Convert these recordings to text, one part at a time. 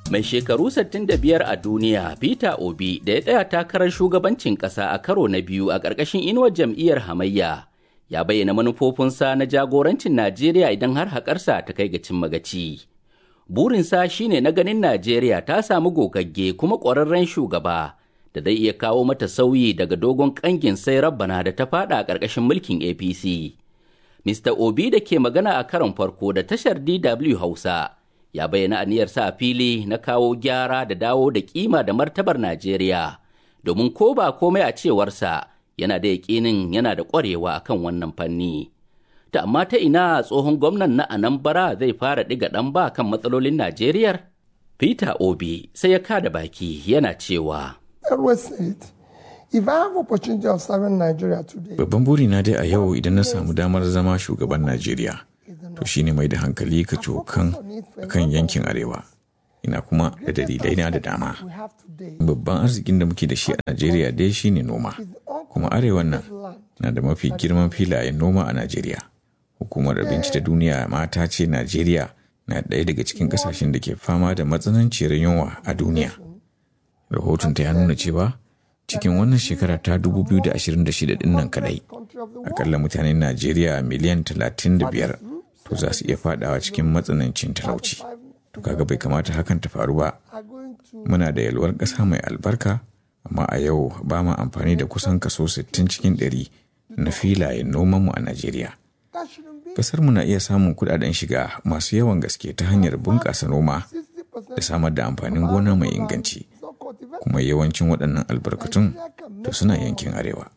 Mai shekaru 65 a duniya Peter Obi da ya tsaya takarar shugabancin ƙasa a karo na biyu a ƙarƙashin inuwar jam'iyyar hamayya ya bayyana manufofinsa na jagorancin Najeriya idan har haƙarsa ta kai ga cin magaci. Burinsa shine na ganin Najeriya ta samu gogagge kuma ƙwararren shugaba da zai iya kawo mata sauyi daga dogon ƙangin sai rabbana da ta fada a ƙarƙashin mulkin APC. Mr. Obi da ke magana a karon farko da tashar DW Hausa ya bayyana aniyarsa a fili na kawo gyara da dawo da kima da martabar Najeriya domin ko ba komai a cewarsa yana da yaƙinin yana da ƙwarewa a kan wannan fanni. Ta amma ta ina tsohon gwamnan na Anambra zai fara ɗiga ɗan ba kan matsalolin Najeriya? Peter Obi sai ya kada baki yana cewa. Babban burina dai a yau idan na samu damar zama shugaban Najeriya. to shine mai da hankali ka cokan kan yankin arewa ina kuma da dalilai na da dama babban arzikin da muke da shi a najeriya dai shine noma kuma arewan nan na da mafi girman filayen noma a najeriya hukumar abinci ta duniya mata ce najeriya na ɗaya daga cikin ƙasashen da ke fama da matsananciyar yunwa a duniya rahoton ta ya nuna cewa cikin wannan shekara ta 2026 din nan kadai akalla mutanen najeriya miliyan 35 to za su iya fadawa cikin matsanancin talauci to kaga bai kamata hakan ta faru ba muna da yalwar ƙasa mai albarka amma a yau ba ma amfani da kusan kaso 60 cikin 100 na filayen nomanmu a najeriya ƙasar mu na iya samun kudaden shiga masu yawan gaske ta hanyar bunƙasa noma da samar da amfanin gona mai inganci kuma yawancin waɗannan albarkatun to suna yankin arewa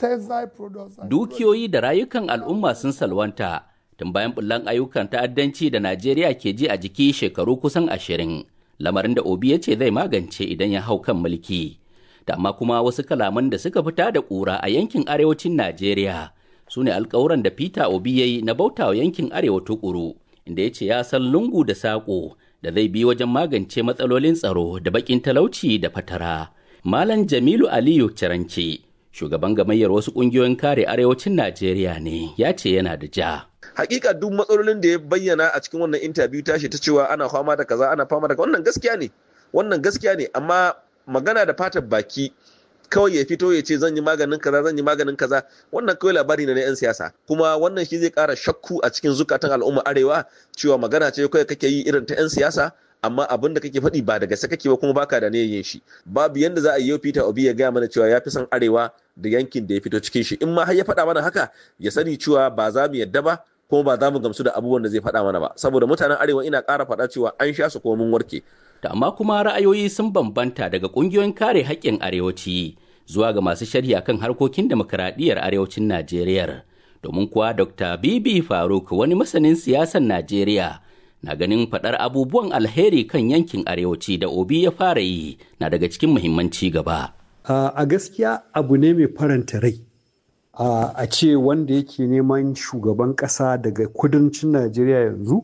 dukiyoyi da rayukan al'umma sun salwanta tun bayan bullan ayyukan ta'addanci da Najeriya ke ji a jiki shekaru kusan ashirin, lamarin da Obi ya ce zai magance idan ya hau kan mulki. Da amma kuma wasu kalaman da suka fita da ƙura a yankin arewacin Najeriya su ne alkawuran da Peter Obi ya yi na bauta wa yankin arewa tukuru, inda ya ce ya san lungu da saƙo da zai bi wajen magance matsalolin tsaro da baƙin talauci da fatara. Malam Jamilu Aliyu Cirance, shugaban gamayyar wasu ƙungiyoyin kare arewacin Najeriya ne, ya ce yana da ja. hakika duk matsalolin da ya bayyana a cikin wannan interview tashi ta cewa ana fama da kaza ana fama da wannan gaskiya ne wannan gaskiya ne amma magana da fatar baki kawai ya fito ya ce zan yi maganin kaza zan yi maganin kaza wannan kawai labari ne na yan siyasa kuma wannan shi zai kara shakku a cikin zukatan al'umma arewa cewa magana ce kawai kake yi irin ta yan siyasa amma abin da kake faɗi ba da gaske kake ba kuma baka da ne yin shi babu yanda za a yi Peter Obi ya gaya mana cewa ya fi son arewa da yankin da ya fito cikin shi in ma har ya faɗa mana haka ya sani cewa ba za mu yadda ba kuma ba za mu gamsu da abubuwan da zai faɗa mana ba saboda mutanen arewa ina ƙara faɗa cewa an sha su kuma mun warke. Da amma kuma ra'ayoyi sun bambanta daga ƙungiyoyin kare haƙƙin arewaci zuwa ga masu sharhi akan harkokin demokuraɗiyyar arewacin Najeriya. Domin kuwa Dr. Bibi Faruk wani masanin siyasar Najeriya na ganin faɗar abubuwan alheri kan yankin arewaci da Obi ya fara yi na daga cikin muhimmanci gaba. A gaskiya abu ne mai faranta rai. Uh, a ce wanda yake neman shugaban ƙasa daga kudancin najeriya yanzu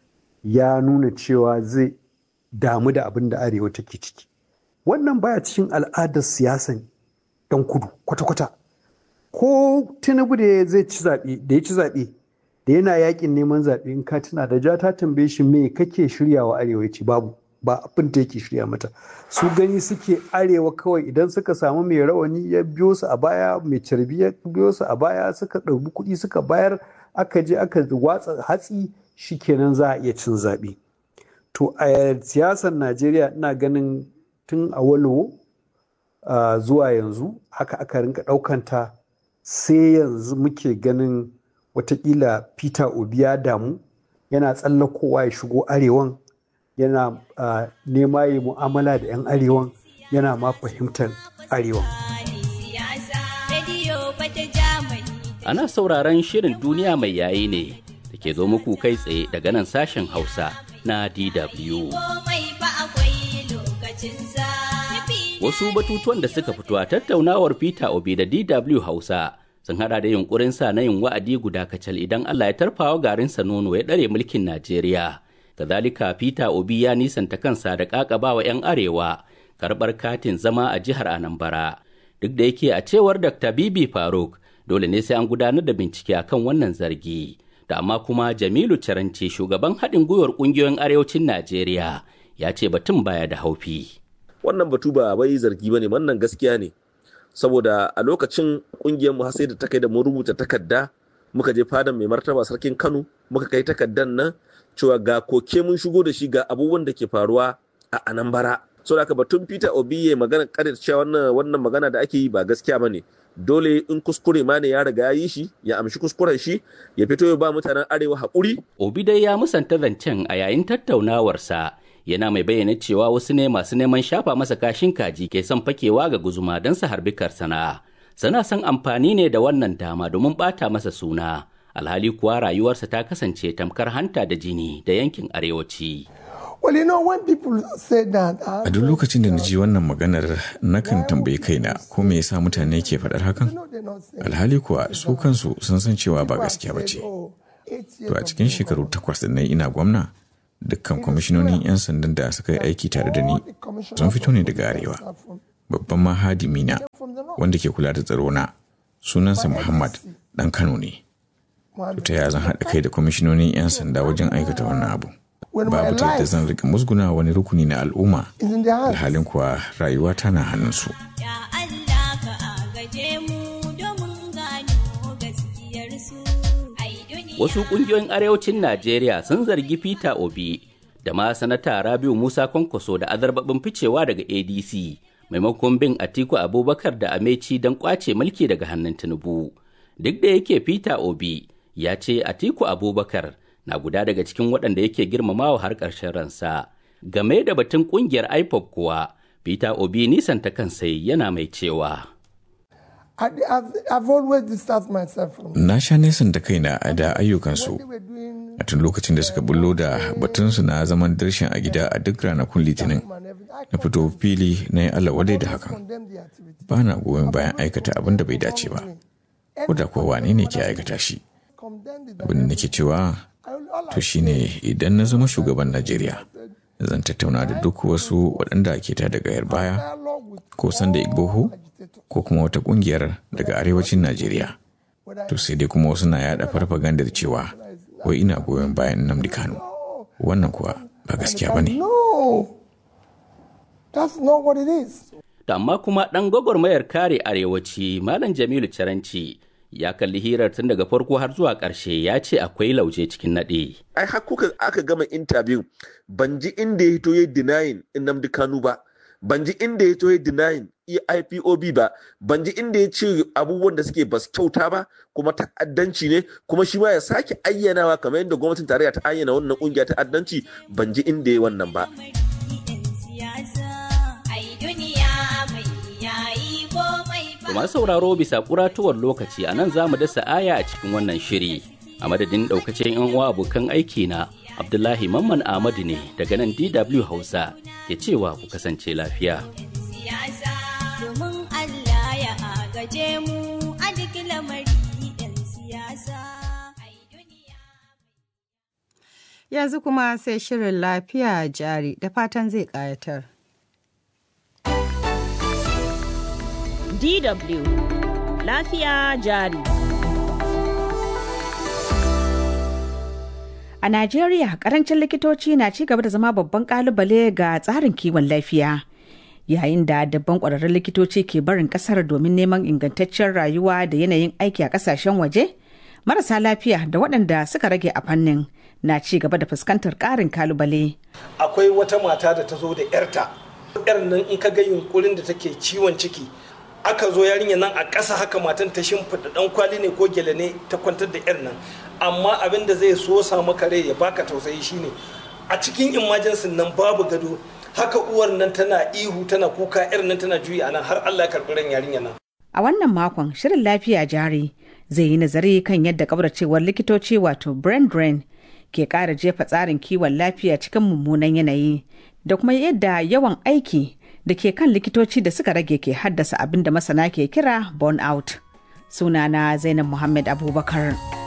ya nuna cewa zai damu da abin da arewa take ciki wannan baya cikin al'adar siyasan yan kudu kwata-kwata ko tinubu da zai ci zaɓe da ya ci zaɓe da yana yakin neman zaɓe in ka tuna da ja ta tambaye shi me kake shiryawa arewa ce babu ba abin da yake shirya mata su gani suke arewa kawai idan suka samu mai rawani ya biyo su a baya mai carbi ya biyo su a baya suka ɗauki kuɗi suka bayar aka je aka watsa hatsi shikenan za a iya cin zaɓe to a siyasar najeriya ina ganin tun a walowo zuwa yanzu haka aka rinka ɗaukanta sai yanzu muke ganin watakila peter obi ya damu yana tsallakowa ya shigo arewan yana uh, nema yi mu'amala da 'yan arewan yana ma fahimtar arewan. Ana sauraron shirin duniya mai yayi ne da ke zo muku kai tsaye daga nan sashen Hausa na DW. Wasu batutuwan da suka fito a tattaunawar Peter Obi da DW Hausa sun hada da yunkurinsa na yin wa'adi guda kacal idan Allah ya tarfawa garinsa nono ya ɗare mulkin Najeriya. kazalika peter obi ya nisanta kansa da ƙaƙabawa 'yan arewa karɓar katin zama a jihar anambra duk da yake a cewar dr bibi faruk dole ne sai an gudanar da bincike akan wannan zargi da amma kuma jamilu caranci shugaban haɗin gwiwar ƙungiyoyin arewacin najeriya ya ce batun baya da haufi. Wannan batu ba bai zargi ba ne, wannan gaskiya ne. Saboda a lokacin ƙungiyar mu sai da ta kai da mun rubuta takarda muka je fadan mai martaba sarkin Kano muka kai takardar nan cewa ga koke mun shigo da shi ga abubuwan da ke faruwa a Anambra. So da batun Peter Obi ya magana karir cewa wannan wannan magana da ake yi ba gaskiya bane. Dole in kuskure ma ne ya riga ya yi shi ya amshi kuskuren shi ya fito ya ba mutanen arewa haƙuri. Obi dai ya musanta zancen a yayin tattaunawarsa yana mai bayyana cewa wasu ne masu neman shafa masa kashin kaji ke son fakewa ga guzuma don su harbi karsana. Sana son amfani ne da wannan dama domin ɓata masa suna. Alhali kuwa rayuwarsa ta kasance tamkar hanta da jini da yankin arewaci. A duk lokacin da na ji wannan maganar nakan tambayi kaina ko me yasa mutane ke faɗar hakan? Alhali kuwa su kansu sun san cewa ba gaskiya ba ce. To a cikin shekaru takwas da na ina gwamna, dukkan kwamishinonin 'yan sandan da suka yi aiki tare da ni sun fito ne daga arewa. Babban mahadimi na wanda ke kula da tsaro na sunansa Muhammad ɗan Kano ne. Ta ya zan haɗa kai da kwamishinonin 'yan sanda wajen aikata wannan abu. babu ta yadda zan rika musguna wani rukuni na al'umma alhalin kuwa rayuwa tana hannunsu. Wasu ƙungiyoyin arewacin Najeriya sun zargi Peter Obi da ma sanata Rabiu Musa Kwankwaso da azarbabin ficewa daga ADC maimakon bin Atiku Abubakar da Ameci don kwace mulki daga hannun Tinubu. Duk da yake Peter Obi ya ce Atiku Abubakar na guda daga cikin waɗanda yake girmamawa har ƙarshen ransa. Game da batun ƙungiyar IPOP kuwa, Peter Obi nisan ta kansa yana mai cewa. Na sha nesan da kaina a da ayyukansu a tun lokacin da suka bullo da batunsu na zaman darshin a gida a duk ranakun litinin na fito fili na yi Allah wadai da hakan. Ba na goyon bayan aikata abin da bai dace ba, ko da kuwa wane ne ke aikata shi. Abin da nake cewa to shine idan na zama shugaban Najeriya zan tattauna da duk wasu waɗanda ke ta daga yar baya ko sanda igboho ko kuma wata ƙungiyar daga arewacin Najeriya. To sai dai kuma wasu na yada farfagandar cewa wai ina goyon bayan Nnamdi Kanu. Wannan kuwa ba gaskiya ba ne. Amma kuma ɗan gwagwarmayar kare arewaci Malam Jamilu Caranci ya kalli hirar tun daga farko har zuwa ƙarshe ya ce akwai lauje cikin naɗe. Ai har kuka aka gama intabiyu ban ji inda ya hito ya denying Nnamdi Kanu ba, ban ji inda ya hito ya denying IPOB ba, ban ji inda ya ce abubuwan da suke basu kyauta ba kuma ta'addanci ne kuma shi ma ya sake ayyanawa kamar yadda gwamnatin tarayya ta ayyana wannan kungiya ta'addanci ban ji inda ya wannan ba. masu sauraro bisa kuratuwar lokaci a nan za mu dasa aya a cikin wannan shiri a madadin daukacin yan uwa abokan aiki na abdullahi mamman ahmadu ne daga nan dw hausa ke cewa ku kasance lafiya yanzu kuma sai shirin lafiya jari da fatan zai ƙayatar. DW Lafiya jari. A Najeriya, karancin likitoci na ci gaba da zama babban kalubale ga tsarin kiwon lafiya. Yayin da dabban ƙwararrun likitoci ke barin ƙasar domin neman ingantaccen rayuwa da yanayin aiki a ƙasashen waje, marasa lafiya da waɗanda suka rage a fannin na ci gaba da fuskantar ƙarin kalubale. Akwai wata mata da ta zo da 'yarta. 'yar nan in ka ga yunkurin da take ciwon ciki aka zo yarinya nan a ƙasa haka matan ta shimfiɗa ɗan kwali ne ko gele ne ta kwantar da 'yar nan amma abin da zai so sa maka rai ya baka tausayi shine a cikin imajensin nan babu gado haka uwar nan tana ihu tana kuka 'yar nan tana juyi a nan har Allah ya karɓi ran yarinya nan. A wannan makon shirin lafiya jari zai yi nazari kan yadda kabracewar likitoci wato brain drain ke ƙara jefa tsarin kiwon lafiya cikin mummunan yanayi da kuma yadda yawan aiki da ke kan likitoci da suka rage ke haddasa abin da masana ke kira burnout. Sunana Zainab Muhammad Abubakar.